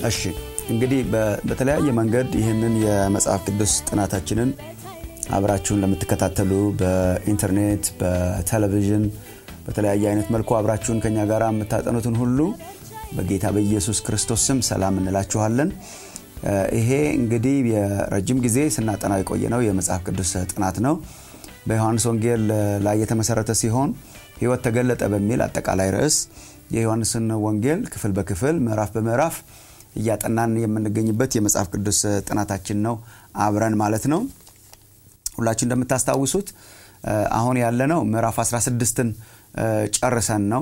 እሺ እንግዲህ በተለያየ መንገድ ይህንን የመጽሐፍ ቅዱስ ጥናታችንን አብራችሁን ለምትከታተሉ በኢንተርኔት፣ በቴሌቪዥን፣ በተለያየ አይነት መልኩ አብራችሁን ከኛ ጋር የምታጠኑትን ሁሉ በጌታ በኢየሱስ ክርስቶስ ስም ሰላም እንላችኋለን። ይሄ እንግዲህ የረጅም ጊዜ ስናጠናው የቆየ ነው የመጽሐፍ ቅዱስ ጥናት ነው። በዮሐንስ ወንጌል ላይ የተመሰረተ ሲሆን ሕይወት ተገለጠ በሚል አጠቃላይ ርዕስ የዮሐንስን ወንጌል ክፍል በክፍል ምዕራፍ በምዕራፍ እያጠናን የምንገኝበት የመጽሐፍ ቅዱስ ጥናታችን ነው አብረን ማለት ነው። ሁላችሁ እንደምታስታውሱት አሁን ያለነው ምዕራፍ 16ን ጨርሰን ነው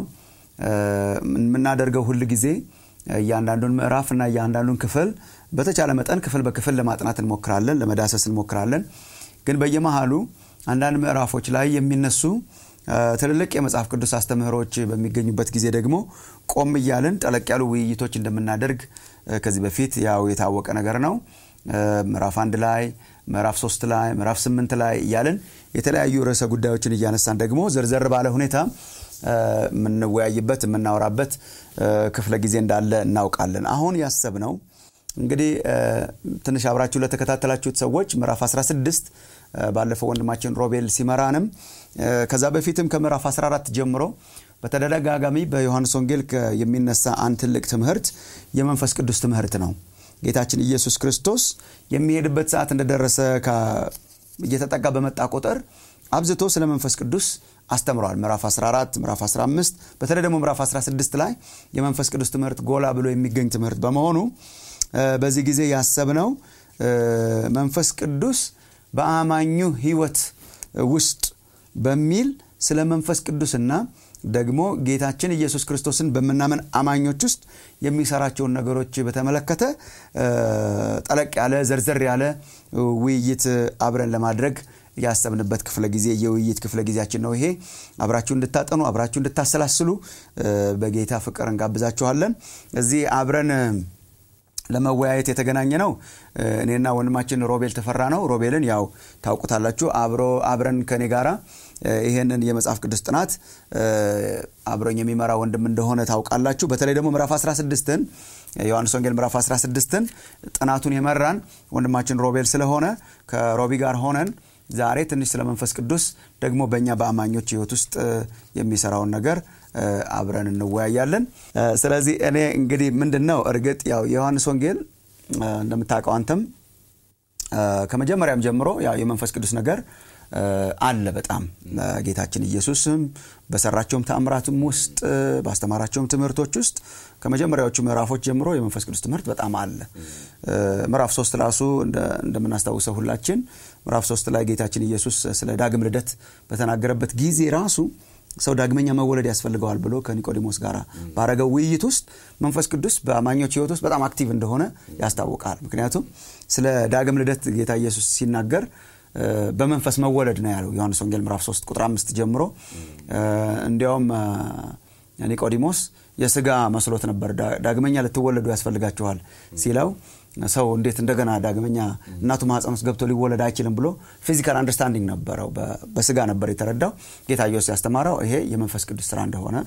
የምናደርገው። ሁል ጊዜ እያንዳንዱን ምዕራፍ እና እያንዳንዱን ክፍል በተቻለ መጠን ክፍል በክፍል ለማጥናት እንሞክራለን፣ ለመዳሰስ እንሞክራለን። ግን በየመሃሉ አንዳንድ ምዕራፎች ላይ የሚነሱ ትልልቅ የመጽሐፍ ቅዱስ አስተምህሮች በሚገኙበት ጊዜ ደግሞ ቆም እያልን ጠለቅ ያሉ ውይይቶች እንደምናደርግ ከዚህ በፊት ያው የታወቀ ነገር ነው። ምዕራፍ አንድ ላይ፣ ምዕራፍ ሶስት ላይ፣ ምዕራፍ ስምንት ላይ እያልን የተለያዩ ርዕሰ ጉዳዮችን እያነሳን ደግሞ ዘርዘር ባለ ሁኔታ የምንወያይበት የምናወራበት ክፍለ ጊዜ እንዳለ እናውቃለን። አሁን ያሰብነው እንግዲህ ትንሽ አብራችሁ ለተከታተላችሁት ሰዎች ምዕራፍ 16 ባለፈው ወንድማችን ሮቤል ሲመራንም ከዛ በፊትም ከምዕራፍ 14 ጀምሮ በተደጋጋሚ በዮሐንስ ወንጌል የሚነሳ አንድ ትልቅ ትምህርት የመንፈስ ቅዱስ ትምህርት ነው። ጌታችን ኢየሱስ ክርስቶስ የሚሄድበት ሰዓት እንደደረሰ እየተጠጋ በመጣ ቁጥር አብዝቶ ስለ መንፈስ ቅዱስ አስተምረዋል። ምዕራፍ 14፣ ምዕራፍ 15 በተለይ ደግሞ ምዕራፍ 16 ላይ የመንፈስ ቅዱስ ትምህርት ጎላ ብሎ የሚገኝ ትምህርት በመሆኑ በዚህ ጊዜ ያሰብነው መንፈስ ቅዱስ በአማኙ ሕይወት ውስጥ በሚል ስለ መንፈስ ቅዱስና ደግሞ ጌታችን ኢየሱስ ክርስቶስን በምናምን አማኞች ውስጥ የሚሰራቸውን ነገሮች በተመለከተ ጠለቅ ያለ ዘርዘር ያለ ውይይት አብረን ለማድረግ ያሰብንበት ክፍለ ጊዜ የውይይት ክፍለ ጊዜያችን ነው። ይሄ አብራችሁ እንድታጠኑ አብራችሁ እንድታሰላስሉ በጌታ ፍቅር እንጋብዛችኋለን። እዚህ አብረን ለመወያየት የተገናኘ ነው። እኔና ወንድማችን ሮቤል ተፈራ ነው። ሮቤልን ያው ታውቁታላችሁ። አብሮ አብረን ከኔ ጋራ ይሄንን የመጽሐፍ ቅዱስ ጥናት አብሮኝ የሚመራ ወንድም እንደሆነ ታውቃላችሁ። በተለይ ደግሞ ምዕራፍ 16ን ዮሐንስ ወንጌል ምዕራፍ 16ን ጥናቱን የመራን ወንድማችን ሮቤል ስለሆነ ከሮቢ ጋር ሆነን ዛሬ ትንሽ ስለ መንፈስ ቅዱስ ደግሞ በእኛ በአማኞች ሕይወት ውስጥ የሚሰራውን ነገር አብረን እንወያያለን። ስለዚህ እኔ እንግዲህ ምንድን ነው እርግጥ ያው የዮሐንስ ወንጌል እንደምታውቀው አንተም ከመጀመሪያም ጀምሮ ያው የመንፈስ ቅዱስ ነገር አለ በጣም ጌታችን ኢየሱስም በሰራቸውም ተአምራትም ውስጥ ባስተማራቸውም ትምህርቶች ውስጥ ከመጀመሪያዎቹ ምዕራፎች ጀምሮ የመንፈስ ቅዱስ ትምህርት በጣም አለ። ምዕራፍ ሶስት ራሱ እንደምናስታውሰው ሁላችን ምዕራፍ ሶስት ላይ ጌታችን ኢየሱስ ስለ ዳግም ልደት በተናገረበት ጊዜ ራሱ ሰው ዳግመኛ መወለድ ያስፈልገዋል ብሎ ከኒቆዲሞስ ጋር ባረገው ውይይት ውስጥ መንፈስ ቅዱስ በአማኞች ሕይወት ውስጥ በጣም አክቲቭ እንደሆነ ያስታውቃል። ምክንያቱም ስለ ዳግም ልደት ጌታ ኢየሱስ ሲናገር በመንፈስ መወለድ ነው ያለው ዮሐንስ ወንጌል ምዕራፍ 3 ቁጥር አምስት ጀምሮ እንዲያውም ኒቆዲሞስ የስጋ መስሎት ነበር። ዳግመኛ ልትወለዱ ያስፈልጋችኋል ሲለው ሰው እንዴት እንደገና ዳግመኛ እናቱ ማህፀን ውስጥ ገብቶ ሊወለድ አይችልም ብሎ ፊዚካል አንደርስታንዲንግ ነበረው። በስጋ ነበር የተረዳው። ጌታ ኢየሱስ ያስተማረው ይሄ የመንፈስ ቅዱስ ስራ እንደሆነ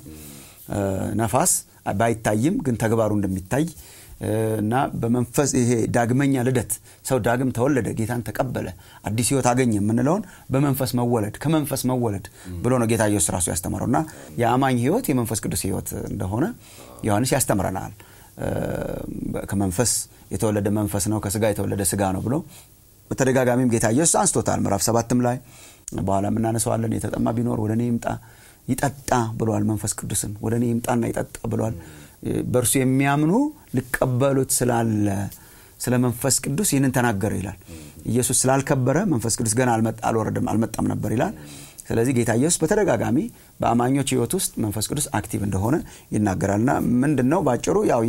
ነፋስ ባይታይም ግን ተግባሩ እንደሚታይ እና በመንፈስ ይሄ ዳግመኛ ልደት ሰው ዳግም ተወለደ፣ ጌታን ተቀበለ፣ አዲስ ህይወት አገኘ የምንለውን በመንፈስ መወለድ ከመንፈስ መወለድ ብሎ ነው ጌታ ኢየሱስ ራሱ ያስተምረው እና የአማኝ ህይወት የመንፈስ ቅዱስ ህይወት እንደሆነ ዮሐንስ ያስተምረናል። ከመንፈስ የተወለደ መንፈስ ነው፣ ከስጋ የተወለደ ስጋ ነው ብሎ በተደጋጋሚም ጌታ ኢየሱስ አንስቶታል። ምዕራፍ ሰባትም ላይ በኋላ የምናነሰዋለን። የተጠማ ቢኖር ወደ እኔ ይምጣ ይጠጣ ብሏል። መንፈስ ቅዱስን ወደ እኔ ይምጣና ይጠጣ ብሏል። በእርሱ የሚያምኑ ሊቀበሉት ስላለ ስለ መንፈስ ቅዱስ ይህንን ተናገረ ይላል። ኢየሱስ ስላልከበረ መንፈስ ቅዱስ ገና አልወረደም አልመጣም ነበር ይላል። ስለዚህ ጌታ ኢየሱስ በተደጋጋሚ በአማኞች ህይወት ውስጥ መንፈስ ቅዱስ አክቲቭ እንደሆነ ይናገራልና ምንድን ነው ባጭሩ ያው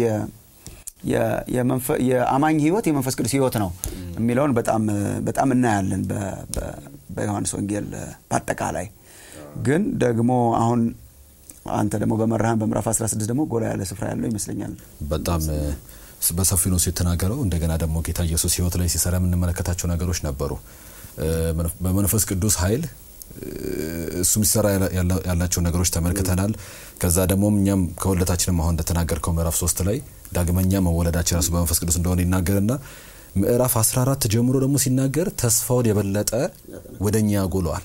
የአማኝ ህይወት የመንፈስ ቅዱስ ህይወት ነው የሚለውን በጣም እናያለን በዮሐንስ ወንጌል በአጠቃላይ ግን ደግሞ አሁን አንተ ደግሞ በመራህን በምዕራፍ 16 ደግሞ ጎላ ያለ ስፍራ ያለው ይመስለኛል። በጣም በሰፊው ነው የተናገረው። እንደገና ደግሞ ጌታ ኢየሱስ ህይወት ላይ ሲሰራ የምንመለከታቸው ነገሮች ነበሩ። በመንፈስ ቅዱስ ኃይል እሱ ሲሰራ ያላቸው ነገሮች ተመልክተናል። ከዛ ደግሞ እኛም ከሁለታችንም አሁን እንደተናገርከው ምዕራፍ ሶስት ላይ ዳግመኛ መወለዳችን ራሱ በመንፈስ ቅዱስ እንደሆነ ይናገርና ምዕራፍ 14 ጀምሮ ደግሞ ሲናገር ተስፋውን የበለጠ ወደኛ ያጎለዋል።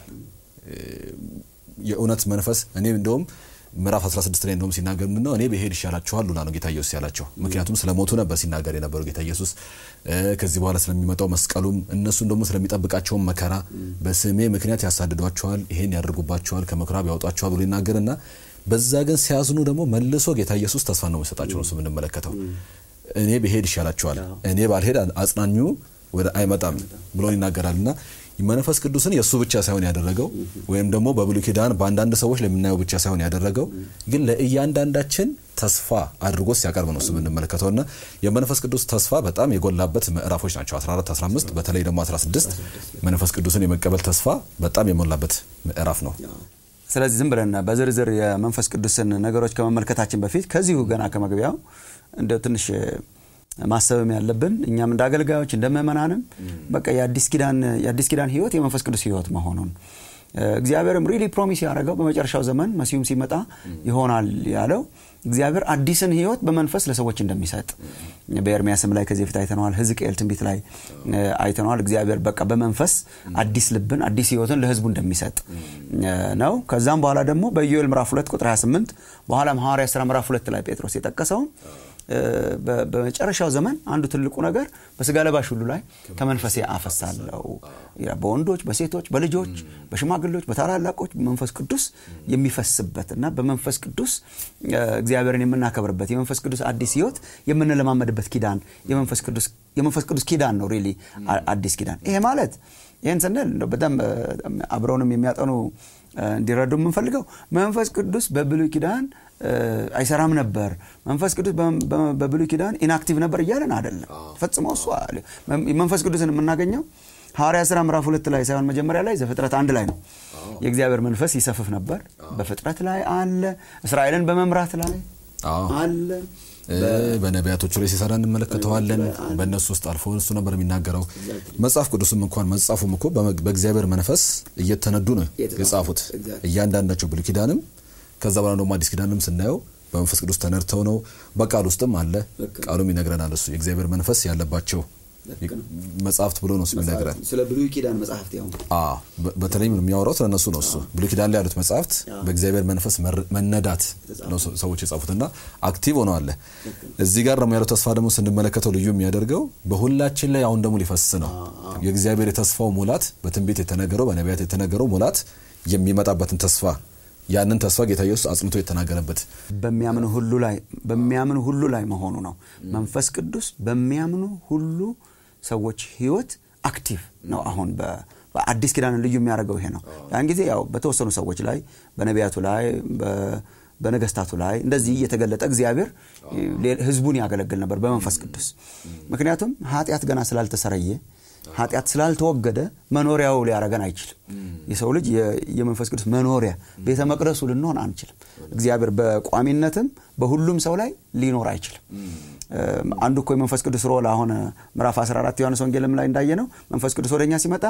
የእውነት መንፈስ እኔ እንደውም ምዕራፍ 16 ላይ እንደውም ሲናገር ምንድነው እኔ ብሄድ ይሻላችኋል ሉላ ነው ጌታ ኢየሱስ ያላቸው። ምክንያቱም ስለ ሞቱ ነበር ሲናገር የነበረው ጌታ ኢየሱስ ከዚህ በኋላ ስለሚመጣው መስቀሉም እነሱን ደግሞ ስለሚጠብቃቸውም መከራ በስሜ ምክንያት ያሳድዷቸዋል፣ ይሄን ያደርጉባቸዋል፣ ከምኩራብ ያወጧቸዋል ብሎ ይናገርና በዛ ግን ሲያዝኑ ደግሞ መልሶ ጌታ ኢየሱስ ተስፋ ነው የሚሰጣቸው ነው የምንመለከተው። እኔ ብሄድ ይሻላችኋል፣ እኔ ባልሄድ አጽናኙ ወደ አይመጣም ብሎ ይናገራል እና መንፈስ ቅዱስን የእሱ ብቻ ሳይሆን ያደረገው ወይም ደግሞ በብሉይ ኪዳን በአንዳንድ ሰዎች ለምናየው ብቻ ሳይሆን ያደረገው ግን ለእያንዳንዳችን ተስፋ አድርጎ ሲያቀርብ ነው እሱ የምንመለከተው እና የመንፈስ ቅዱስ ተስፋ በጣም የጎላበት ምዕራፎች ናቸው 14 15 በተለይ ደግሞ 16 መንፈስ ቅዱስን የመቀበል ተስፋ በጣም የሞላበት ምዕራፍ ነው ስለዚህ ዝም ብለን በዝርዝር የመንፈስ ቅዱስን ነገሮች ከመመልከታችን በፊት ከዚሁ ገና ከመግቢያው እንደ ትንሽ ማሰብም ያለብን እኛም እንደ አገልጋዮች እንደ ምእመናንም በቃ የአዲስ ኪዳን ህይወት የመንፈስ ቅዱስ ህይወት መሆኑን እግዚአብሔርም ሪሊ ፕሮሚስ ያደረገው በመጨረሻው ዘመን መሲሁም ሲመጣ ይሆናል ያለው እግዚአብሔር አዲስን ህይወት በመንፈስ ለሰዎች እንደሚሰጥ በኤርሚያስም ላይ ከዚህ በፊት አይተነዋል። ህዝቅኤል ትንቢት ላይ አይተነዋል። እግዚአብሔር በቃ በመንፈስ አዲስ ልብን አዲስ ህይወትን ለህዝቡ እንደሚሰጥ ነው። ከዛም በኋላ ደግሞ በኢዮኤል ምዕራፍ 2 ቁጥር 28 በኋላም ሐዋርያ ሥራ ምዕራፍ 2 ላይ ጴጥሮስ የጠቀሰውም በመጨረሻው ዘመን አንዱ ትልቁ ነገር በስጋ ለባሽ ሁሉ ላይ ከመንፈሴ አፈሳለሁ። በወንዶች፣ በሴቶች፣ በልጆች፣ በሽማግሌዎች፣ በታላላቆች መንፈስ ቅዱስ የሚፈስበት እና በመንፈስ ቅዱስ እግዚአብሔርን የምናከብርበት የመንፈስ ቅዱስ አዲስ ህይወት የምንለማመድበት ኪዳን የመንፈስ ቅዱስ ኪዳን ነው። ሪሊ አዲስ ኪዳን። ይሄ ማለት ይህን ስንል በጣም አብረውንም የሚያጠኑ እንዲረዱ የምንፈልገው መንፈስ ቅዱስ በብሉይ ኪዳን አይሰራም ነበር፣ መንፈስ ቅዱስ በብሉይ ኪዳን ኢንአክቲቭ ነበር እያለን አይደለም። ፈጽሞ እሱ መንፈስ ቅዱስን የምናገኘው ሐዋርያ ሥራ ምዕራፍ ሁለት ላይ ሳይሆን መጀመሪያ ላይ ዘፍጥረት አንድ ላይ ነው። የእግዚአብሔር መንፈስ ይሰፍፍ ነበር፣ በፍጥረት ላይ አለ፣ እስራኤልን በመምራት ላይ አለ በነቢያቶቹ ላይ ሲሰራ እንመለከተዋለን። በእነሱ ውስጥ አልፎ እሱ ነበር የሚናገረው። መጽሐፍ ቅዱስም እንኳን መጽሐፉም እኮ በእግዚአብሔር መንፈስ እየተነዱ ነው የጻፉት እያንዳንዳቸው ብሉይ ኪዳንም ከዛ በኋላ ደግሞ አዲስ ኪዳንም ስናየው በመንፈስ ቅዱስ ተነድተው ነው። በቃል ውስጥም አለ። ቃሉም ይነግረናል። እሱ የእግዚአብሔር መንፈስ ያለባቸው መጽሐፍት ብሎ ነው የሚነግረን። ስለ ብሉይ ኪዳን መጽሐፍት ያው በተለይም የሚያወራው ስለ እነሱ ነው። እሱ ብሉይ ኪዳን ላይ ያሉት መጽሐፍት በእግዚአብሔር መንፈስ መነዳት ነው ሰዎች የጻፉትና አክቲቭ ሆነው አለ። እዚህ ጋር ደግሞ ያለው ተስፋ ደግሞ ስንመለከተው ልዩ የሚያደርገው በሁላችን ላይ አሁን ደግሞ ሊፈስ ነው። የእግዚአብሔር የተስፋው ሙላት በትንቢት የተነገረው በነቢያት የተነገረው ሙላት የሚመጣበትን ተስፋ ያንን ተስፋ ጌታ ኢየሱስ አጽንቶ የተናገረበት በሚያምኑ ሁሉ ላይ በሚያምኑ ሁሉ ላይ መሆኑ ነው። መንፈስ ቅዱስ በሚያምኑ ሁሉ ሰዎች ህይወት አክቲቭ ነው። አሁን በአዲስ ኪዳን ልዩ የሚያደርገው ይሄ ነው። ያን ጊዜ ያው በተወሰኑ ሰዎች ላይ በነቢያቱ ላይ በነገስታቱ ላይ እንደዚህ እየተገለጠ እግዚአብሔር ህዝቡን ያገለግል ነበር በመንፈስ ቅዱስ። ምክንያቱም ኃጢአት ገና ስላልተሰረየ ኃጢአት ስላልተወገደ መኖሪያው ሊያረገን አይችልም። የሰው ልጅ የመንፈስ ቅዱስ መኖሪያ ቤተ መቅደሱ ልንሆን አንችልም። እግዚአብሔር በቋሚነትም በሁሉም ሰው ላይ ሊኖር አይችልም። አንዱ እኮ የመንፈስ ቅዱስ ሮል አሁን ምዕራፍ 14 ዮሐንስ ወንጌልም ላይ እንዳየ ነው። መንፈስ ቅዱስ ወደኛ ሲመጣ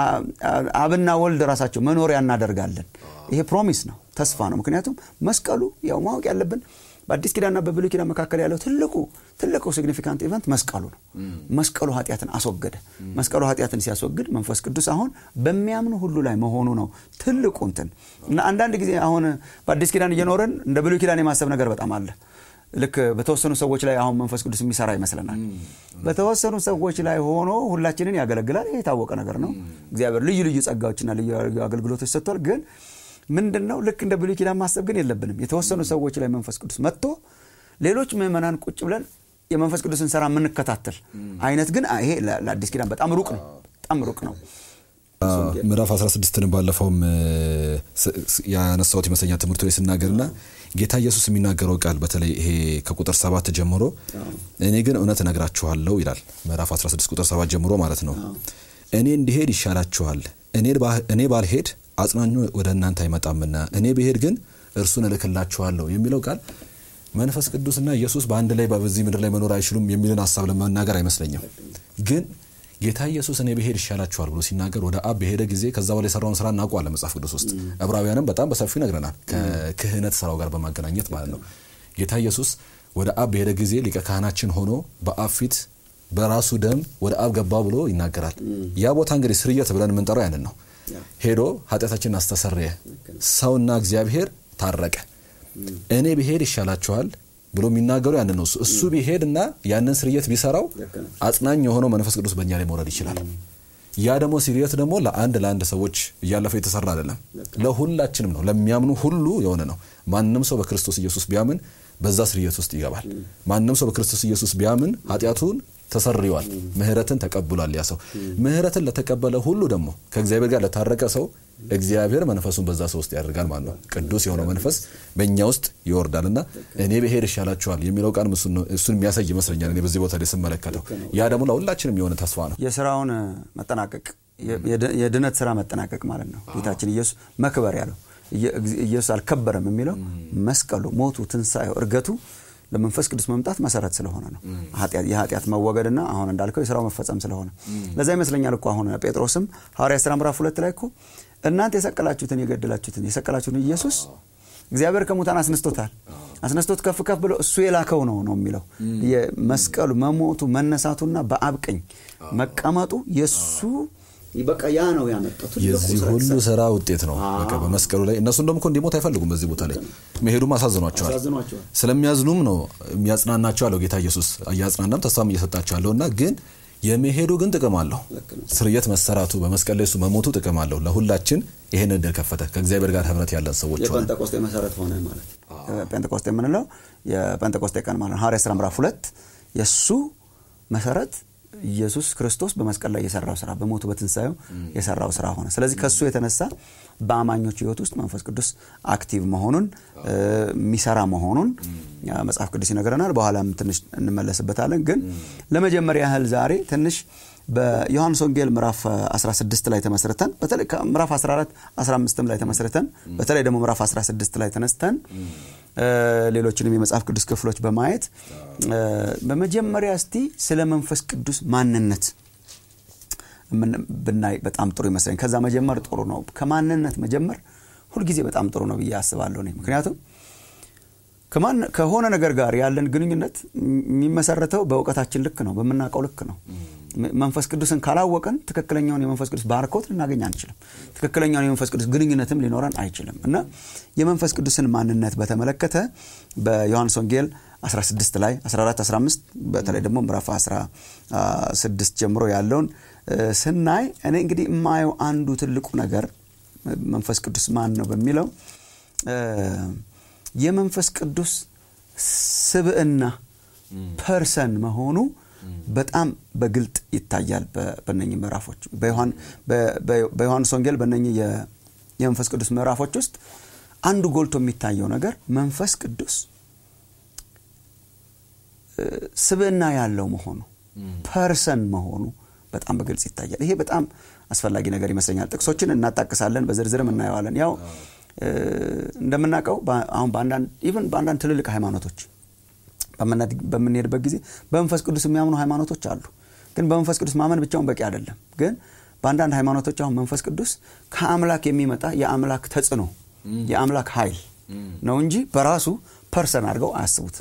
አብና ወልድ ራሳቸው መኖሪያ እናደርጋለን። ይሄ ፕሮሚስ ነው፣ ተስፋ ነው። ምክንያቱም መስቀሉ ያው ማወቅ ያለብን በአዲስ ኪዳንና በብሉይ ኪዳን መካከል ያለው ትልቁ ትልቁ ሲግኒፊካንት ኢቨንት መስቀሉ ነው። መስቀሉ ኃጢአትን አስወገደ። መስቀሉ ኃጢአትን ሲያስወግድ መንፈስ ቅዱስ አሁን በሚያምኑ ሁሉ ላይ መሆኑ ነው ትልቁ እንትን እና አንዳንድ ጊዜ አሁን በአዲስ ኪዳን እየኖረን እንደ ብሉይ ኪዳን የማሰብ ነገር በጣም አለ። ልክ በተወሰኑ ሰዎች ላይ አሁን መንፈስ ቅዱስ የሚሰራ ይመስለናል። በተወሰኑ ሰዎች ላይ ሆኖ ሁላችንን ያገለግላል። ይህ የታወቀ ነገር ነው። እግዚአብሔር ልዩ ልዩ ጸጋዎችና ልዩ አገልግሎቶች ሰጥቷል። ግን ምንድን ነው ልክ እንደ ብሉይ ኪዳን ማሰብ ግን የለብንም። የተወሰኑ ሰዎች ላይ መንፈስ ቅዱስ መጥቶ ሌሎች ምዕመናን ቁጭ ብለን የመንፈስ ቅዱስን ስራ የምንከታተል አይነት ግን ይሄ ለአዲስ ኪዳን በጣም ሩቅ ነው፣ በጣም ሩቅ ነው። ምዕራፍ 16ን ባለፈውም ያነሳሁት ይመስለኛል ትምህርቱ ላይ ስናገርና ጌታ ኢየሱስ የሚናገረው ቃል በተለይ ይሄ ከቁጥር ሰባት ጀምሮ እኔ ግን እውነት እነግራችኋለሁ ይላል። ምዕራፍ 16 ቁጥር ሰባት ጀምሮ ማለት ነው። እኔ እንዲሄድ ይሻላችኋል፣ እኔ ባልሄድ አጽናኙ ወደ እናንተ አይመጣምና እኔ ብሄድ ግን እርሱን እልክላችኋለሁ የሚለው ቃል መንፈስ ቅዱስና ኢየሱስ በአንድ ላይ በዚህ ምድር ላይ መኖር አይችሉም የሚልን ሀሳብ ለመናገር አይመስለኝም። ግን ጌታ ኢየሱስ እኔ ብሄድ ይሻላችኋል ብሎ ሲናገር ወደ አብ በሄደ ጊዜ ከዛ በላይ የሰራውን ስራ እናውቀዋለን መጽሐፍ ቅዱስ ውስጥ ዕብራውያንም በጣም በሰፊው ይነግረናል። ከክህነት ስራው ጋር በማገናኘት ማለት ነው። ጌታ ኢየሱስ ወደ አብ በሄደ ጊዜ ሊቀ ካህናችን ሆኖ በአብ ፊት በራሱ ደም ወደ አብ ገባ ብሎ ይናገራል። ያ ቦታ እንግዲህ ስርየት ብለን የምንጠራው ያንን ነው። ሄዶ ኃጢአታችንን አስተሰረየ፣ ሰውና እግዚአብሔር ታረቀ። እኔ ብሄድ ይሻላችኋል ብሎ የሚናገሩ ያንን ነው። እሱ ቢሄድ እና ያንን ስርየት ቢሰራው አጽናኝ የሆነው መንፈስ ቅዱስ በእኛ ላይ መውረድ ይችላል። ያ ደግሞ ስርየት ደግሞ ለአንድ ለአንድ ሰዎች እያለፈ የተሰራ አይደለም፣ ለሁላችንም ነው። ለሚያምኑ ሁሉ የሆነ ነው። ማንም ሰው በክርስቶስ ኢየሱስ ቢያምን በዛ ስርየት ውስጥ ይገባል። ማንም ሰው በክርስቶስ ኢየሱስ ቢያምን ኃጢአቱን ተሰርዋል፣ ምህረትን ተቀብሏል። ያ ሰው ምህረትን ለተቀበለ ሁሉ ደግሞ ከእግዚአብሔር ጋር ለታረቀ ሰው እግዚአብሔር መንፈሱን በዛ ሰው ውስጥ ያደርጋል ማለት ነው። ቅዱስ የሆነው መንፈስ በእኛ ውስጥ ይወርዳል እና እኔ ብሄድ ይሻላችኋል የሚለው ቃል እሱን የሚያሳይ ይመስለኛል። እኔ በዚህ ቦታ ላይ ስመለከተው ያ ደግሞ ለሁላችንም የሆነ ተስፋ ነው። የስራውን መጠናቀቅ የድነት ስራ መጠናቀቅ ማለት ነው። ጌታችን ኢየሱስ መክበር ያለው ኢየሱስ አልከበረም የሚለው መስቀሉ፣ ሞቱ፣ ትንሣኤው፣ እርገቱ ለመንፈስ ቅዱስ መምጣት መሰረት ስለሆነ ነው። የኃጢአት መወገድና አሁን እንዳልከው የስራው መፈጸም ስለሆነ ለዛ ይመስለኛል እኮ አሁን ጴጥሮስም ሐዋርያ ሥራ ምዕራፍ ሁለት ላይ እኮ እናንተ የሰቀላችሁትን የገደላችሁትን የሰቀላችሁትን ኢየሱስ እግዚአብሔር ከሙታን አስነስቶታል። አስነስቶት ከፍ ከፍ ብሎ እሱ የላከው ነው ነው የሚለው መስቀሉ መሞቱ መነሳቱና በአብ ቀኝ መቀመጡ የእሱ በቃ ያ ነው ያመጣው። የዚህ ሁሉ ስራ ውጤት ነው። በቃ በመስቀሉ ላይ እነሱ እንደም እኮ እንዲሞት አይፈልጉም። በዚህ ቦታ ላይ መሄዱም አሳዝኗቸዋል። ስለሚያዝኑም ነው የሚያጽናናቸው አለው ጌታ ኢየሱስ። እያጽናናም ተስፋም እየሰጣቸው አለው እና ግን የመሄዱ ግን ጥቅም አለው። ስርየት መሰራቱ በመስቀል ላይ እሱ መሞቱ ጥቅም አለው። ለሁላችን ይህን እድል ከፈተ። ከእግዚአብሔር ጋር ህብረት ያለን ሰዎች ሆነ። የጴንጤቆስጤ መሰረት ሆነ ማለት ጴንጤቆስጤ የምንለው የጴንጤቆስጤ ቀን ማለት ሐዋርያ ሥራ ምዕራፍ ሁለት የእሱ መሰረት ኢየሱስ ክርስቶስ በመስቀል ላይ የሰራው ስራ በሞቱ በትንሳኤው የሰራው ስራ ሆነ። ስለዚህ ከሱ የተነሳ በአማኞች ህይወት ውስጥ መንፈስ ቅዱስ አክቲቭ መሆኑን የሚሰራ መሆኑን መጽሐፍ ቅዱስ ይነግረናል። በኋላም ትንሽ እንመለስበታለን። ግን ለመጀመሪያ ያህል ዛሬ ትንሽ በዮሐንስ ወንጌል ምዕራፍ 16 ላይ ተመስርተን በተለይ ምዕራፍ 14 15 ላይ ተመስርተን በተለይ ደግሞ ምዕራፍ 16 ላይ ተነስተን ሌሎችንም የመጽሐፍ ቅዱስ ክፍሎች በማየት በመጀመሪያ እስቲ ስለ መንፈስ ቅዱስ ማንነት ብናይ በጣም ጥሩ ይመስለኝ። ከዛ መጀመር ጥሩ ነው። ከማንነት መጀመር ሁልጊዜ በጣም ጥሩ ነው ብዬ አስባለሁ እኔ ምክንያቱም ከሆነ ነገር ጋር ያለን ግንኙነት የሚመሰረተው በእውቀታችን ልክ ነው፣ በምናውቀው ልክ ነው። መንፈስ ቅዱስን ካላወቀን ትክክለኛውን የመንፈስ ቅዱስ ባርኮት ልናገኝ አንችልም። ትክክለኛውን የመንፈስ ቅዱስ ግንኙነትም ሊኖረን አይችልም እና የመንፈስ ቅዱስን ማንነት በተመለከተ በዮሐንስ ወንጌል 16 ላይ 14 15 በተለይ ደግሞ ምዕራፍ 16 ጀምሮ ያለውን ስናይ እኔ እንግዲህ የማየው አንዱ ትልቁ ነገር መንፈስ ቅዱስ ማን ነው በሚለው የመንፈስ ቅዱስ ስብዕና ፐርሰን መሆኑ በጣም በግልጥ ይታያል። በነኚህ ምዕራፎች በዮሐንስ ወንጌል በነኚህ የመንፈስ ቅዱስ ምዕራፎች ውስጥ አንዱ ጎልቶ የሚታየው ነገር መንፈስ ቅዱስ ስብዕና ያለው መሆኑ ፐርሰን መሆኑ በጣም በግልጽ ይታያል። ይሄ በጣም አስፈላጊ ነገር ይመስለኛል። ጥቅሶችን እናጣቅሳለን፣ በዝርዝርም እናየዋለን። ያው እንደምናውቀው አሁን ኢቨን በአንዳንድ ትልልቅ ሃይማኖቶች በምንሄድበት ጊዜ በመንፈስ ቅዱስ የሚያምኑ ሃይማኖቶች አሉ። ግን በመንፈስ ቅዱስ ማመን ብቻውን በቂ አይደለም። ግን በአንዳንድ ሃይማኖቶች አሁን መንፈስ ቅዱስ ከአምላክ የሚመጣ የአምላክ ተጽዕኖ የአምላክ ኃይል ነው እንጂ በራሱ ፐርሰን አድርገው አያስቡትም።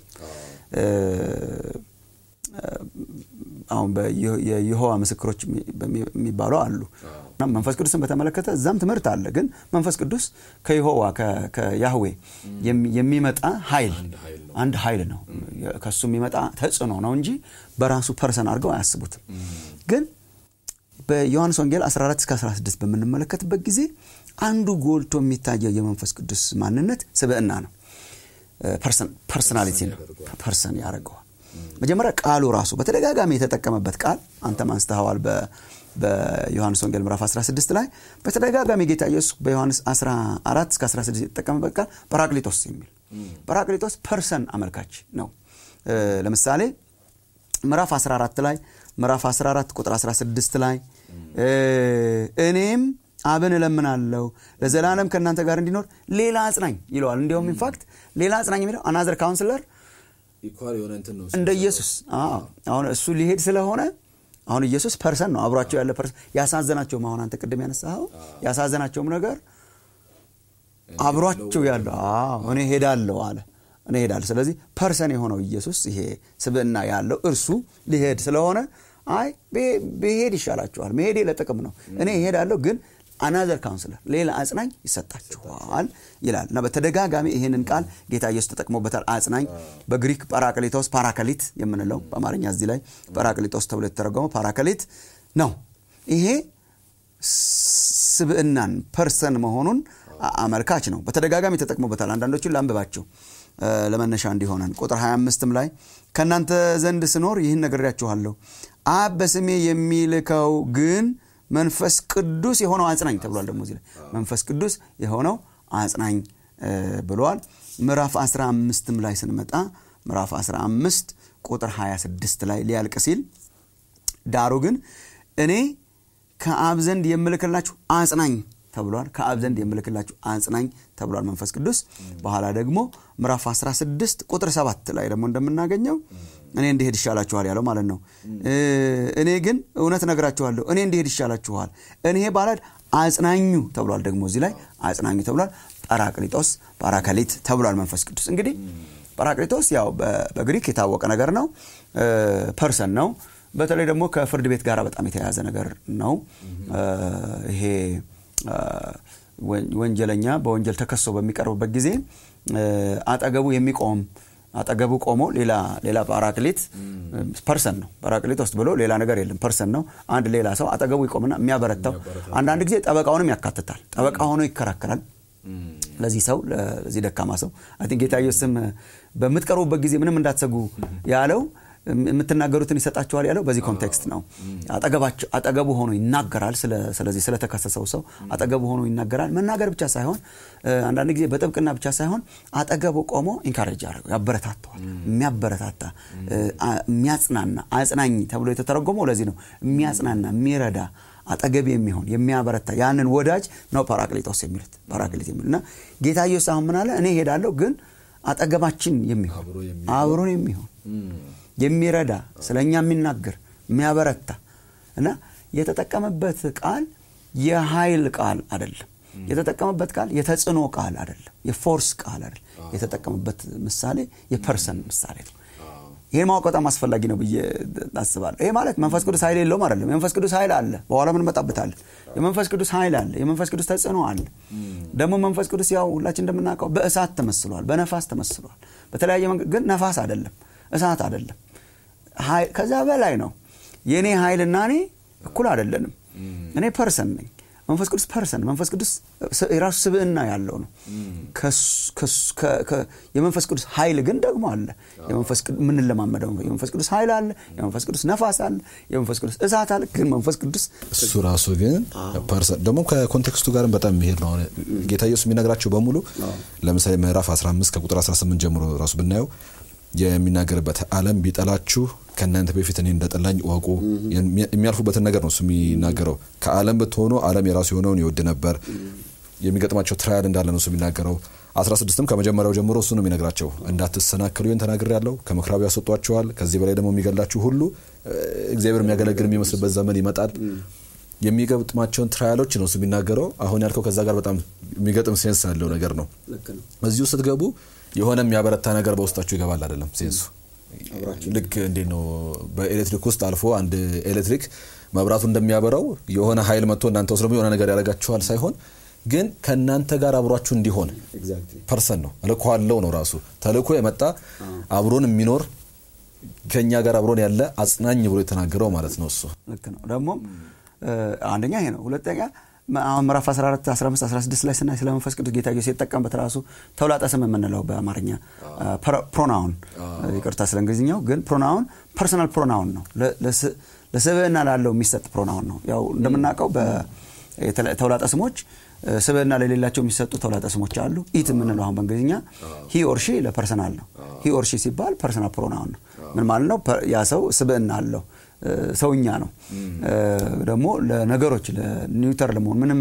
አሁን የይሖዋ ምስክሮች የሚባሉ አሉ። መንፈስ ቅዱስን በተመለከተ እዛም ትምህርት አለ። ግን መንፈስ ቅዱስ ከይሖዋ ከያህዌ የሚመጣ ኃይል አንድ ኃይል ነው። ከሱ የሚመጣ ተጽዕኖ ነው እንጂ በራሱ ፐርሰን አድርገው አያስቡትም። ግን በዮሐንስ ወንጌል 14 እስከ 16 በምንመለከትበት ጊዜ አንዱ ጎልቶ የሚታየው የመንፈስ ቅዱስ ማንነት ስብዕና ነው። ፐርሰናሊቲ ነው። ፐርሰን ያደርገዋል። መጀመሪያ ቃሉ ራሱ በተደጋጋሚ የተጠቀመበት ቃል አንተም አንስተኸዋል። በዮሐንስ ወንጌል ምዕራፍ 16 ላይ በተደጋጋሚ ጌታ ኢየሱስ በዮሐንስ 14 እስከ 16 የተጠቀመበት ቃል ጰራቅሊጦስ የሚል ጰራቅሊጦስ ፐርሰን አመልካች ነው። ለምሳሌ ምዕራፍ 14 ላይ ምዕራፍ 14 ቁጥር 16 ላይ እኔም አብን እለምናለሁ ለዘላለም ከእናንተ ጋር እንዲኖር ሌላ አጽናኝ ይለዋል። እንዲሁም ኢንፋክት ሌላ አጽናኝ የሚለው አናዘር ካውንስለር እንደ ኢየሱስ አሁን እሱ ሊሄድ ስለሆነ አሁን ኢየሱስ ፐርሰን ነው፣ አብሯቸው ያለ ፐርሰን። ያሳዘናቸውም አሁን አንተ ቅድም ያነሳኸው ያሳዘናቸውም ነገር አብሯቸው ያለው እኔ ሄዳለሁ አለ። እኔ እሄዳለሁ ስለዚህ ፐርሰን የሆነው ኢየሱስ ይሄ ስብዕና ያለው እርሱ ሊሄድ ስለሆነ አይ ብሄድ ይሻላችኋል መሄዴ ለጥቅም ነው እኔ እሄዳለሁ ግን አናዘር ካውንስለር ሌላ አጽናኝ ይሰጣችኋል ይላል እና በተደጋጋሚ ይህንን ቃል ጌታ ኢየሱስ ተጠቅሞበታል አጽናኝ በግሪክ ጳራቅሊጦስ ፓራከሊት የምንለው በአማርኛ እዚህ ላይ ጳራቅሊጦስ ተብሎ የተተረጎመው ፓራከሊት ነው ይሄ ስብዕናን ፐርሰን መሆኑን አመልካች ነው በተደጋጋሚ ተጠቅሞበታል አንዳንዶቹን ላንብባቸው ለመነሻ እንዲሆነን ቁጥር 25ም ላይ ከእናንተ ዘንድ ስኖር ይህን ነግሬያችኋለሁ አብ በስሜ የሚልከው ግን መንፈስ ቅዱስ የሆነው አጽናኝ ተብሏል ደግሞ እዚህ ላይ መንፈስ ቅዱስ የሆነው አጽናኝ ብሏል ምዕራፍ 15 ላይ ስንመጣ ምዕራፍ 15 ቁጥር 26 ላይ ሊያልቅ ሲል ዳሩ ግን እኔ ከአብ ዘንድ የምልክላችሁ አጽናኝ ተብሏል ከአብ ዘንድ የምልክላችሁ አጽናኝ ተብሏል መንፈስ ቅዱስ በኋላ ደግሞ ምዕራፍ 16 ቁጥር 7 ላይ ደግሞ እንደምናገኘው እኔ እንዲሄድ ይሻላችኋል ያለው ማለት ነው እኔ ግን እውነት ነግራችኋለሁ እኔ እንዲሄድ ይሻላችኋል እኔ ባላድ አጽናኙ ተብሏል ደግሞ እዚህ ላይ አጽናኙ ተብሏል ጳራቅሊጦስ ጳራከሊት ተብሏል መንፈስ ቅዱስ እንግዲህ ጳራቅሊጦስ ያው በግሪክ የታወቀ ነገር ነው ፐርሰን ነው በተለይ ደግሞ ከፍርድ ቤት ጋር በጣም የተያያዘ ነገር ነው ይሄ ወንጀለኛ በወንጀል ተከሶ በሚቀርብበት ጊዜ አጠገቡ የሚቆም አጠገቡ ቆሞ ሌላ ሌላ ጳራክሊት ፐርሰን ነው ጳራክሊት ውስጥ ብሎ ሌላ ነገር የለም ፐርሰን ነው አንድ ሌላ ሰው አጠገቡ ይቆምና የሚያበረታው አንዳንድ ጊዜ ጠበቃውንም ያካትታል ጠበቃ ሆኖ ይከራከራል ለዚህ ሰው ለዚህ ደካማ ሰው አይ ጌታ ኢየሱስም በምትቀርቡበት ጊዜ ምንም እንዳትሰጉ ያለው የምትናገሩትን ይሰጣችኋል ያለው በዚህ ኮንቴክስት ነው አጠገቡ ሆኖ ይናገራል ስለዚህ ስለተከሰሰው ሰው አጠገቡ ሆኖ ይናገራል መናገር ብቻ ሳይሆን አንዳንድ ጊዜ በጥብቅና ብቻ ሳይሆን አጠገቡ ቆሞ ኢንካሬጅ ያደረገው ያበረታተዋል የሚያበረታታ የሚያጽናና አጽናኝ ተብሎ የተተረጎመው ለዚህ ነው የሚያጽናና የሚረዳ አጠገብ የሚሆን የሚያበረታ ያንን ወዳጅ ነው ፓራክሊጦስ የሚሉት ፓራክሊት የሚሉት እና ጌታ ኢየሱስ አሁን ምን አለ እኔ ሄዳለሁ ግን አጠገባችን የሚሆን አብሮን የሚሆን የሚረዳ ስለ እኛ የሚናገር የሚያበረታ እና የተጠቀመበት ቃል የኃይል ቃል አይደለም የተጠቀመበት ቃል የተጽዕኖ ቃል አይደለም የፎርስ ቃል አይደለም የተጠቀመበት ምሳሌ የፐርሰን ምሳሌ ነው ይህን ማወቅ በጣም አስፈላጊ ነው ብዬ አስባለሁ ይሄ ማለት መንፈስ ቅዱስ ኃይል የለውም አይደለም የመንፈስ ቅዱስ ኃይል አለ በኋላ ምን መጣበታለን የመንፈስ ቅዱስ ኃይል አለ የመንፈስ ቅዱስ ተጽዕኖ አለ ደግሞ መንፈስ ቅዱስ ያው ሁላችን እንደምናውቀው በእሳት ተመስሏል በነፋስ ተመስሏል በተለያየ መንገድ ግን ነፋስ አይደለም እሳት አይደለም ከዛ በላይ ነው የእኔ ኃይልና እኔ እኩል አይደለንም እኔ ፐርሰን ነኝ መንፈስ ቅዱስ ፐርሰን መንፈስ ቅዱስ የራሱ ስብዕና ያለው ነው የመንፈስ ቅዱስ ኃይል ግን ደግሞ አለ የምንለማመደው የመንፈስ ቅዱስ ኃይል አለ የመንፈስ ቅዱስ ነፋስ አለ የመንፈስ ቅዱስ እሳት አለ ግን መንፈስ ቅዱስ እሱ ራሱ ግን ፐርሰን ደግሞ ከኮንቴክስቱ ጋርም በጣም የሚሄድ ነው ጌታ ኢየሱስ የሚነግራቸው በሙሉ ለምሳሌ ምዕራፍ 15 ከቁጥር 18 ጀምሮ ራሱ ብናየው የሚናገርበት አለም ቢጠላችሁ ከእናንተ በፊት እኔ እንደጠላኝ እወቁ የሚያልፉበትን ነገር ነው እሱ የሚናገረው ከአለም ብትሆኑ አለም የራሱ የሆነውን ይወድ ነበር የሚገጥማቸው ትራያል እንዳለ ነው እሱ የሚናገረው 16ም ከመጀመሪያው ጀምሮ እሱ ነው የሚነግራቸው እንዳትሰናክሉ ይህን ተናግር ያለው ከምክራቡ ያስወጧቸዋል ከዚህ በላይ ደግሞ የሚገላችሁ ሁሉ እግዚአብሔር የሚያገለግል የሚመስልበት ዘመን ይመጣል የሚገጥማቸውን ትራያሎች ነው እሱ የሚናገረው አሁን ያልከው ከዛ ጋር በጣም የሚገጥም ሴንስ ያለው ነገር ነው እዚሁ ስትገቡ የሆነ የሚያበረታ ነገር በውስጣችሁ ይገባል አይደለም ሴንሱ ልክ እንዴት ነው በኤሌክትሪክ ውስጥ አልፎ አንድ ኤሌክትሪክ መብራቱ እንደሚያበራው የሆነ ኃይል መጥቶ እናንተ ውስጥ ደግሞ የሆነ ነገር ያደርጋችኋል ሳይሆን ግን ከእናንተ ጋር አብሯችሁ እንዲሆን ፐርሰን ነው ተልእኮ አለው ነው ራሱ ተልእኮ የመጣ አብሮን የሚኖር ከእኛ ጋር አብሮን ያለ አጽናኝ ብሎ የተናገረው ማለት ነው እሱ ልክ ነው ደግሞ አንደኛ ይሄ ነው ሁለተኛ አሁን ምዕራፍ 14 15 16 ላይ ስናይ ስለ መንፈስ ቅዱስ ጌታ ኢየሱስ የተጠቀምበት ራሱ ተውላጠ ስም የምንለው በአማርኛ ፕሮናውን ይቅርታ ስለ እንግሊዝኛው ግን ፕሮናውን ፐርሰናል ፕሮናውን ነው ለስብዕና ላለው የሚሰጥ ፕሮናውን ነው ያው እንደምናውቀው ተውላጠ ስሞች ስብዕና ለሌላቸው የሚሰጡ ተውላጠ ስሞች አሉ ኢት የምንለው አሁን በእንግሊዝኛ ሂ ኦርሺ ለፐርሰናል ነው ሂ ኦርሺ ሲባል ፐርሰናል ፕሮናውን ነው ምን ማለት ነው ያ ሰው ስብዕና አለው ሰውኛ ነው ደግሞ ለነገሮች ለኒውተር ለመሆን ምንም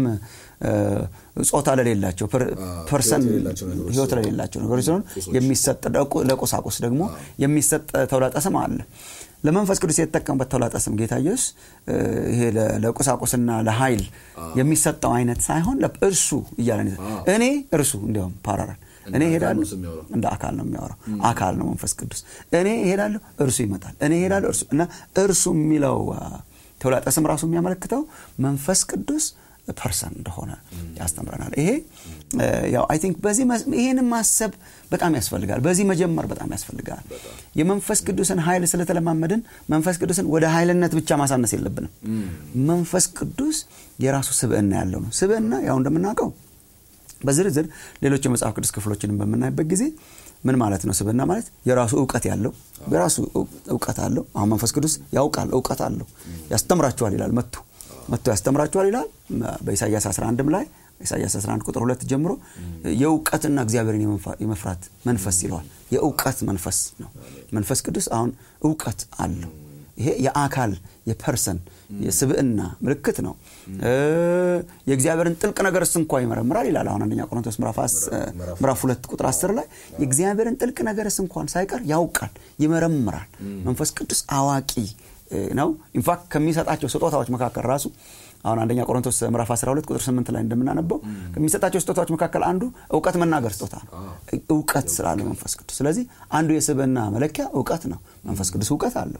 ጾታ ለሌላቸው ፐርሰን ህይወት ለሌላቸው ነገሮች ሲሆን የሚሰጥ ለቁሳቁስ ደግሞ የሚሰጥ ተውላጠ ስም አለ ለመንፈስ ቅዱስ የተጠቀምበት ተውላጠ ስም ጌታ ኢየሱስ ይሄ ለቁሳቁስና ለኃይል የሚሰጠው አይነት ሳይሆን እርሱ እያለ እኔ እርሱ እንዲያውም ፓራራል እኔ እሄዳለሁ እንደ አካል ነው የሚያወራው አካል ነው መንፈስ ቅዱስ እኔ እሄዳለሁ እርሱ ይመጣል እኔ እሄዳለሁ እርሱ እና እርሱ የሚለው ተውላጠ ስም ራሱ የሚያመለክተው መንፈስ ቅዱስ ፐርሰን እንደሆነ ያስተምረናል ይሄ ያው አይ ቲንክ በዚህ ይሄን ማሰብ በጣም ያስፈልጋል በዚህ መጀመር በጣም ያስፈልጋል የመንፈስ ቅዱስን ኃይል ስለተለማመድን መንፈስ ቅዱስን ወደ ኃይልነት ብቻ ማሳነስ የለብንም መንፈስ ቅዱስ የራሱ ስብዕና ያለው ነው ስብዕና ያው እንደምናውቀው በዝርዝር ሌሎች የመጽሐፍ ቅዱስ ክፍሎችንም በምናይበት ጊዜ ምን ማለት ነው ስብዕና ማለት የራሱ እውቀት ያለው የራሱ እውቀት አለው አሁን መንፈስ ቅዱስ ያውቃል እውቀት አለው ያስተምራችኋል ይላል መጥቶ መጥቶ ያስተምራችኋል ይላል በኢሳያስ 11 ላይ ኢሳያስ 11 ቁጥር ሁለት ጀምሮ የእውቀትና እግዚአብሔርን የመፍራት መንፈስ ይለዋል የእውቀት መንፈስ ነው መንፈስ ቅዱስ አሁን እውቀት አለው ይሄ የአካል የፐርሰን የስብዕና ምልክት ነው የእግዚአብሔርን ጥልቅ ነገር እስ እንኳ ይመረምራል ይላል አሁን አንደኛ ቆሮንቶስ ምዕራፍ ሁለት ቁጥር 10 ላይ የእግዚአብሔርን ጥልቅ ነገር እስ እንኳን ሳይቀር ያውቃል ይመረምራል መንፈስ ቅዱስ አዋቂ ነው ኢንፋክት ከሚሰጣቸው ስጦታዎች መካከል ራሱ አሁን አንደኛ ቆሮንቶስ ምዕራፍ 12 ቁጥር 8 ላይ እንደምናነበው ከሚሰጣቸው ስጦታዎች መካከል አንዱ እውቀት መናገር ስጦታ ነው እውቀት ስላለ መንፈስ ቅዱስ ስለዚህ አንዱ የስብዕና መለኪያ እውቀት ነው መንፈስ ቅዱስ እውቀት አለው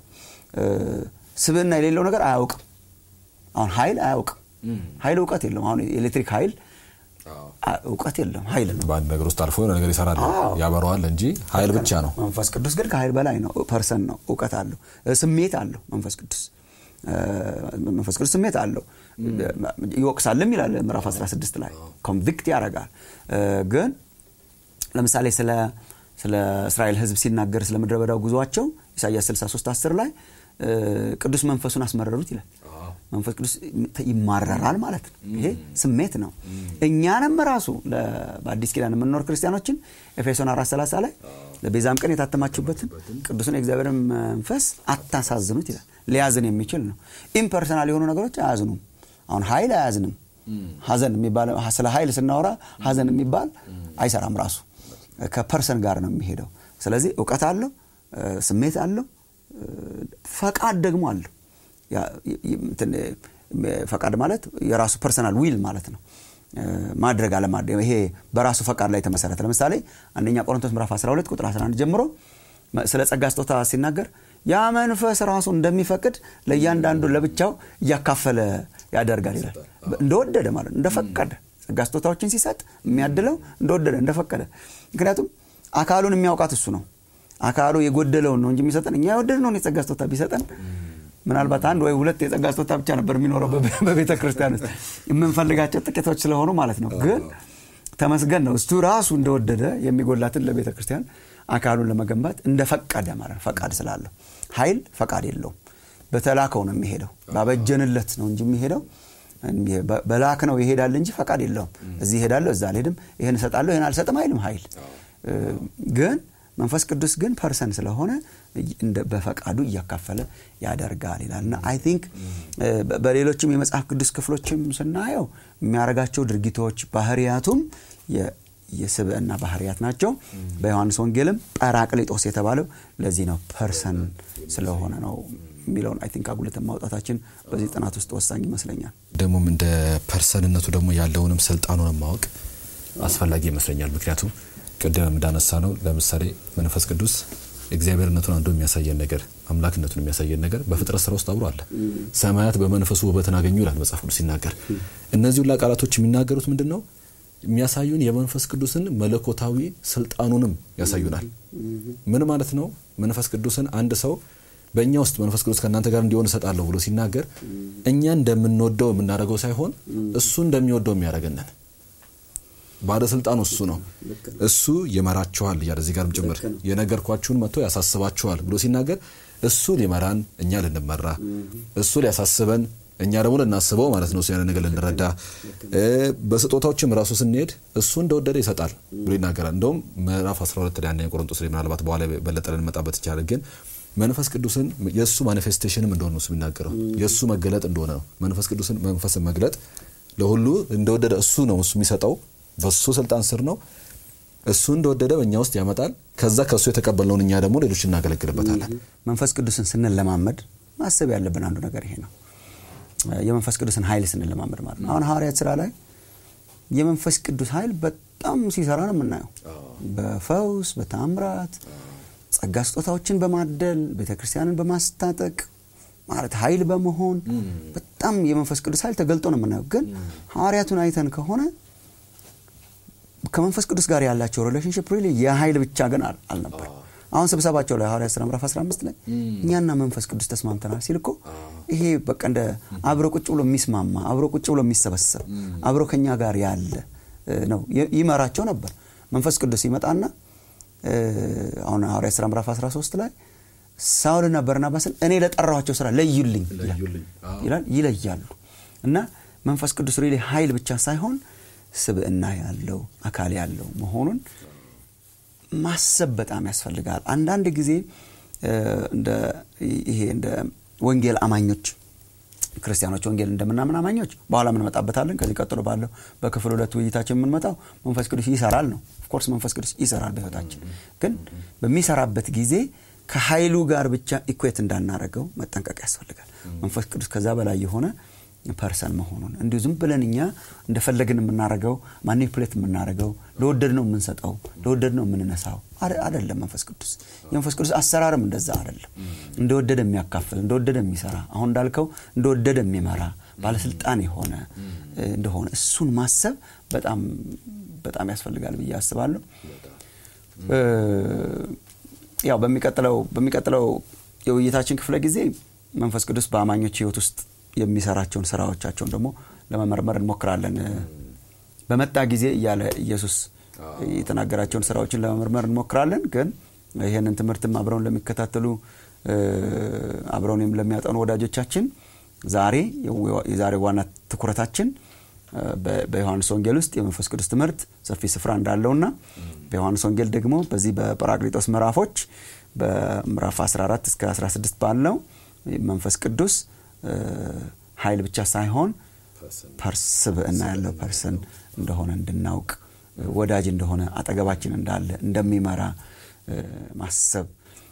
ስብዕና የሌለው ነገር አያውቅም አሁን ኃይል አያውቅም ኃይል እውቀት የለም አሁን ኤሌክትሪክ ኃይል እውቀት የለም ኃይል ነው በአንድ ነገር ውስጥ አልፎ የሆነ ነገር ይሰራል ያበረዋል እንጂ ኃይል ብቻ ነው መንፈስ ቅዱስ ግን ከኃይል በላይ ነው ፐርሰን ነው እውቀት አለው ስሜት አለው መንፈስ ቅዱስ መንፈስ ቅዱስ ስሜት አለው ይወቅሳልም ይላል ምዕራፍ 16 ላይ ኮንቪክት ያደርጋል ግን ለምሳሌ ስለ ስለ እስራኤል ህዝብ ሲናገር ስለ ምድረ በዳው ጉዟቸው ኢሳያስ 63 10 ላይ ቅዱስ መንፈሱን አስመረሩት ይላል መንፈስ ቅዱስ ይማረራል ማለት ነው ይሄ ስሜት ነው እኛንም ራሱ በአዲስ ኪዳን የምንኖር ክርስቲያኖችን ኤፌሶን 430 ላይ ለቤዛም ቀን የታተማችሁበትን ቅዱስን የእግዚአብሔርን መንፈስ አታሳዝኑት ይላል ሊያዝን የሚችል ነው ኢምፐርሰናል የሆኑ ነገሮች አያዝኑም አሁን ኃይል አያዝንም ሀዘን የሚባል ስለ ኃይል ስናወራ ሀዘን የሚባል አይሰራም ራሱ ከፐርሰን ጋር ነው የሚሄደው ስለዚህ እውቀት አለው ስሜት አለው ፈቃድ ደግሞ አለው ፈቃድ ማለት የራሱ ፐርሰናል ዊል ማለት ነው ማድረግ አለማድረግ ይሄ በራሱ ፈቃድ ላይ የተመሰረተ ለምሳሌ አንደኛ ቆሮንቶስ ምዕራፍ 12 ቁጥር 11 ጀምሮ ስለ ጸጋ ስጦታ ሲናገር ያ መንፈስ ራሱ እንደሚፈቅድ ለእያንዳንዱ ለብቻው እያካፈለ ያደርጋል ይላል እንደወደደ ማለት እንደፈቀደ ጸጋ ስጦታዎችን ሲሰጥ የሚያድለው እንደወደደ እንደፈቀደ ምክንያቱም አካሉን የሚያውቃት እሱ ነው አካሉ የጎደለውን ነው እንጂ የሚሰጠን እኛ የወደድነውን የጸጋ ስጦታ ቢሰጠን ምናልባት አንድ ወይ ሁለት የጸጋ ስጦታ ብቻ ነበር የሚኖረው በቤተ ክርስቲያን ውስጥ የምንፈልጋቸው ጥቂቶች ስለሆኑ ማለት ነው ግን ተመስገን ነው እሱ ራሱ እንደወደደ የሚጎላትን ለቤተ ክርስቲያን አካሉን ለመገንባት እንደፈቀደ ማለት ፈቃድ ስላለው ኃይል ፈቃድ የለውም በተላከው ነው የሚሄደው ባበጀንለት ነው እንጂ የሚሄደው በላክ ነው ይሄዳል እንጂ ፈቃድ የለውም እዚህ ይሄዳለሁ እዛ አልሄድም ይህን እሰጣለሁ ይህን አልሰጥም አይልም ኃይል ግን መንፈስ ቅዱስ ግን ፐርሰን ስለሆነ በፈቃዱ እያካፈለ ያደርጋል ይላል እና አይ ቲንክ በሌሎችም የመጽሐፍ ቅዱስ ክፍሎችም ስናየው የሚያደርጋቸው ድርጊቶች ባህርያቱም የስብዕና ባህርያት ናቸው በዮሐንስ ወንጌልም ጰራቅሊጦስ የተባለው ለዚህ ነው ፐርሰን ስለሆነ ነው የሚለውን አይ ቲንክ አጉልተን ማውጣታችን በዚህ ጥናት ውስጥ ወሳኝ ይመስለኛል ደግሞም እንደ ፐርሰንነቱ ደግሞ ያለውንም ስልጣኑንም ማወቅ አስፈላጊ ይመስለኛል ምክንያቱም ቅድም እንዳነሳ ነው ለምሳሌ መንፈስ ቅዱስ እግዚአብሔርነቱን አንዱ የሚያሳየን ነገር አምላክነቱን የሚያሳየን ነገር በፍጥረት ስራ ውስጥ አብሮ አለ ሰማያት በመንፈሱ ውበትን አገኙ ይላል መጽሐፍ ቅዱስ ሲናገር እነዚህ ሁላ ቃላቶች የሚናገሩት ምንድን ነው የሚያሳዩን የመንፈስ ቅዱስን መለኮታዊ ስልጣኑንም ያሳዩናል ምን ማለት ነው መንፈስ ቅዱስን አንድ ሰው በእኛ ውስጥ መንፈስ ቅዱስ ከእናንተ ጋር እንዲሆን እሰጣለሁ ብሎ ሲናገር እኛ እንደምንወደው የምናደርገው ሳይሆን እሱ እንደሚወደው የሚያደርገንን ባለስልጣኑ እሱ ነው እሱ ይመራችኋል እያለ እዚህ ጋርም ጭምር የነገርኳችሁን መጥቶ ያሳስባችኋል ብሎ ሲናገር እሱ ሊመራን እኛ ልንመራ እሱ ሊያሳስበን እኛ ደግሞ ልናስበው ማለት ነው ያን ነገር ልንረዳ በስጦታዎችም ራሱ ስንሄድ እሱ እንደወደደ ይሰጣል ብሎ ይናገራል እንደውም ምዕራፍ 12 ላይ አንደኛ ቆሮንቶስ ላይ ምናልባት በኋላ በለጠ ልንመጣበት ይቻላል ግን መንፈስ ቅዱስን የእሱ ማኒፌስቴሽንም እንደሆነ ነው የሚናገረው የእሱ መገለጥ እንደሆነ ነው መንፈስ ቅዱስን መንፈስን መግለጥ ለሁሉ እንደወደደ እሱ ነው እሱ የሚሰጠው በሱ ስልጣን ስር ነው እሱ እንደወደደ በእኛ ውስጥ ያመጣል ከዛ ከእሱ የተቀበልነውን እኛ ደግሞ ሌሎች እናገለግልበታለን መንፈስ ቅዱስን ስንለማመድ ማሰብ ያለብን አንዱ ነገር ይሄ ነው የመንፈስ ቅዱስን ኃይል ስንለማመድ ማለት ነው አሁን ሐዋርያት ስራ ላይ የመንፈስ ቅዱስ ኃይል በጣም ሲሰራ ነው የምናየው። በፈውስ በታምራት ጸጋ ስጦታዎችን በማደል ቤተ ክርስቲያንን በማስታጠቅ ማለት ኃይል በመሆን በጣም የመንፈስ ቅዱስ ኃይል ተገልጦ ነው የምናየው። ግን ሐዋርያቱን አይተን ከሆነ ከመንፈስ ቅዱስ ጋር ያላቸው ሪሌሽንሽፕ ሪሊ የኃይል ብቻ ግን አልነበር። አሁን ስብሰባቸው ላይ ሐዋርያት ሥራ ምዕራፍ 15 ላይ እኛና መንፈስ ቅዱስ ተስማምተናል ሲል እኮ ይሄ በቃ እንደ አብሮ ቁጭ ብሎ የሚስማማ አብሮ ቁጭ ብሎ የሚሰበሰብ አብሮ ከኛ ጋር ያለ ነው ይመራቸው ነበር። መንፈስ ቅዱስ ይመጣና አሁን ሐዋርያት ሥራ ምዕራፍ 13 ላይ ሳውልና በርናባስን እኔ ለጠራኋቸው ስራ ለዩልኝ ይላል። ይለያሉ እና መንፈስ ቅዱስ ሪሊ ኃይል ብቻ ሳይሆን ስብዕና ያለው አካል ያለው መሆኑን ማሰብ በጣም ያስፈልጋል። አንዳንድ ጊዜ ይሄ እንደ ወንጌል አማኞች ክርስቲያኖች ወንጌል እንደምናምን አማኞች በኋላ እንመጣበታለን። ከዚህ ቀጥሎ ባለው በክፍል ሁለት ውይይታችን የምንመጣው መንፈስ ቅዱስ ይሰራል ነው። ኦፍኮርስ መንፈስ ቅዱስ ይሰራል በሕይወታችን ግን በሚሰራበት ጊዜ ከኃይሉ ጋር ብቻ ኢኩዌት እንዳናረገው መጠንቀቅ ያስፈልጋል። መንፈስ ቅዱስ ከዛ በላይ የሆነ ፐርሰን መሆኑን እንዲሁ ዝም ብለን እኛ እንደፈለግን የምናረገው ማኒፕሌት የምናረገው ለወደድ ነው የምንሰጠው ለወደድ ነው የምንነሳው አደለም። መንፈስ ቅዱስ የመንፈስ ቅዱስ አሰራርም እንደዛ አደለም። እንደወደደ የሚያካፍል እንደወደደ የሚሰራ አሁን እንዳልከው እንደወደደ የሚመራ ባለስልጣን የሆነ እንደሆነ እሱን ማሰብ በጣም በጣም ያስፈልጋል ብዬ አስባለሁ። ያው በሚቀጥለው በሚቀጥለው የውይይታችን ክፍለ ጊዜ መንፈስ ቅዱስ በአማኞች ሕይወት ውስጥ የሚሰራቸውን ስራዎቻቸውን ደግሞ ለመመርመር እንሞክራለን። በመጣ ጊዜ እያለ ኢየሱስ የተናገራቸውን ስራዎችን ለመመርመር እንሞክራለን። ግን ይህንን ትምህርትም አብረውን ለሚከታተሉ አብረውን ለሚያጠኑ ወዳጆቻችን ዛሬ የዛሬ ዋና ትኩረታችን በዮሐንስ ወንጌል ውስጥ የመንፈስ ቅዱስ ትምህርት ሰፊ ስፍራ እንዳለውና በዮሐንስ ወንጌል ደግሞ በዚህ በጰራቅሊጦስ ምዕራፎች በምዕራፍ 14 እስከ 16 ባለው መንፈስ ቅዱስ ኃይል ብቻ ሳይሆን ስብዕና ያለው ፐርሰን እንደሆነ እንድናውቅ ወዳጅ እንደሆነ አጠገባችን እንዳለ እንደሚመራ ማሰብ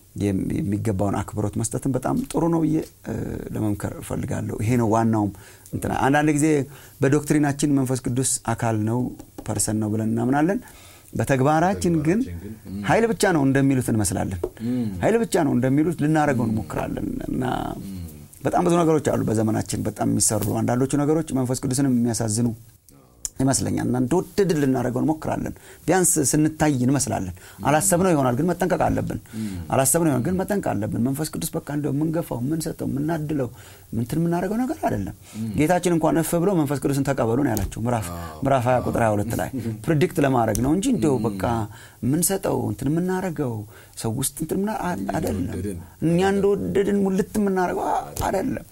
የሚገባውን አክብሮት መስጠትን በጣም ጥሩ ነው ብዬ ለመምከር እፈልጋለሁ። ይሄ ነው ዋናውም እንትና አንዳንድ ጊዜ በዶክትሪናችን መንፈስ ቅዱስ አካል ነው ፐርሰን ነው ብለን እናምናለን። በተግባራችን ግን ኃይል ብቻ ነው እንደሚሉት እንመስላለን። ኃይል ብቻ ነው እንደሚሉት ልናደርገው እንሞክራለን እና በጣም ብዙ ነገሮች አሉ በዘመናችን በጣም የሚሰሩ አንዳንዶቹ ነገሮች መንፈስ ቅዱስንም የሚያሳዝኑ ይመስለኛል እና እንደወደድን ልናደርገው እንሞክራለን። ቢያንስ ስንታይ እንመስላለን። አላሰብነው ይሆናል ግን መጠንቀቅ አለብን። አላሰብነው ይሆናል ግን መጠንቀቅ አለብን። መንፈስ ቅዱስ በቃ እንደው የምንገፋው የምንሰጠው የምናድለው ምንትን የምናደርገው ነገር አይደለም። ጌታችን እንኳን እፍ ብሎ መንፈስ ቅዱስን ተቀበሉ ነው ያላቸው ምዕራፍ 20 ቁጥር 22 ላይ ፕሪዲክት ለማድረግ ነው እንጂ እንደው በቃ የምንሰጠው እንትን የምናደርገው ሰው ውስጥ እንትን አይደለም። እኛ እንደወደድን ሙልት የምናደርገው አይደለም።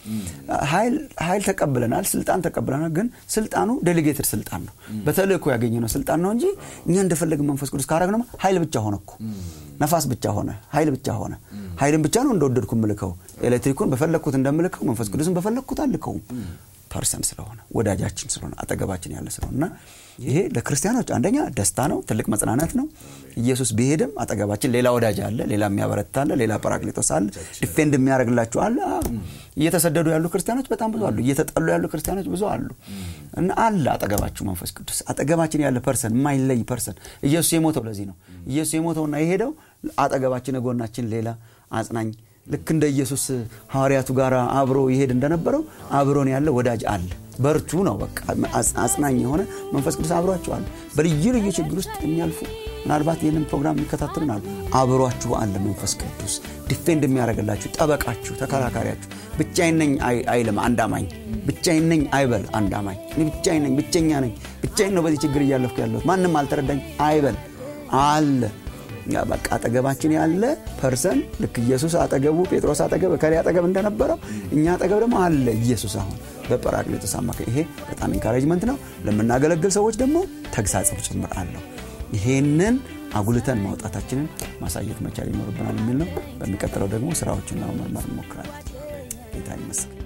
ኃይል ተቀብለናል፣ ስልጣን ተቀብለናል። ግን ስልጣኑ ዴሊጌትድ ስልጣን ነው። በተልእኮ ያገኘነው ስልጣን ነው እንጂ እኛ እንደፈለግን መንፈስ ቅዱስ ካረግነው ኃይል ብቻ ሆነ እኮ ነፋስ ብቻ ሆነ፣ ኃይል ብቻ ሆነ። ኃይልን ብቻ ነው እንደወደድኩ ምልከው። ኤሌክትሪኩን በፈለግኩት እንደምልከው መንፈስ ቅዱስን በፈለግኩት አልከውም። ፐርሰን ስለሆነ ወዳጃችን ስለሆነ አጠገባችን ያለ ስለሆነ እና ይሄ ለክርስቲያኖች አንደኛ ደስታ ነው፣ ትልቅ መጽናናት ነው። ኢየሱስ ቢሄድም አጠገባችን ሌላ ወዳጅ አለ፣ ሌላ የሚያበረታ አለ፣ ሌላ ጰራቅሊጦስ አለ፣ ዲፌንድ የሚያደርግላችሁ አለ። እየተሰደዱ ያሉ ክርስቲያኖች በጣም ብዙ አሉ። እየተጠሉ ያሉ ክርስቲያኖች ብዙ አሉ እና አለ አጠገባችሁ መንፈስ ቅዱስ አጠገባችን ያለ ፐርሰን፣ የማይለይ ፐርሰን። ኢየሱስ የሞተው ለዚህ ነው። ኢየሱስ የሞተውና የሄደው አጠገባችን ጎናችን ሌላ አጽናኝ ልክ እንደ ኢየሱስ ሐዋርያቱ ጋር አብሮ ይሄድ እንደነበረው አብሮን ያለ ወዳጅ አለ። በርቱ ነው በቃ አጽናኝ የሆነ መንፈስ ቅዱስ አብሯችሁ አለ። በልዩ ልዩ ችግር ውስጥ የሚያልፉ ምናልባት ይህንን ፕሮግራም የሚከታተሉን አሉ። አብሯችሁ አለ መንፈስ ቅዱስ ዲፌንድ የሚያደርግላችሁ ጠበቃችሁ፣ ተከራካሪያችሁ። ብቻዬን ነኝ አይልም አንድ አማኝ። ብቻዬን ነኝ አይበል አንድ አማኝ። እኔ ብቻዬን ነኝ፣ ብቸኛ ነኝ፣ ብቻዬን ነው በዚህ ችግር እያለፍኩ ያለሁት ማንም አልተረዳኝ አይበል አለ በቃ አጠገባችን ያለ ፐርሰን ልክ ኢየሱስ አጠገቡ ጴጥሮስ አጠገብ ከላይ አጠገብ እንደነበረው እኛ አጠገብ ደግሞ አለ ኢየሱስ አሁን በጰራቅሊጦስ አማካኝ። ይሄ በጣም ኢንካሬጅመንት ነው። ለምናገለግል ሰዎች ደግሞ ተግሳጽም ጭምር አለው። ይሄንን አጉልተን ማውጣታችንን ማሳየት መቻል ይኖርብናል የሚል ነው። በሚቀጥለው ደግሞ ስራዎችን ለመመርመር እንሞክራለን። ጌታ ይመስገን።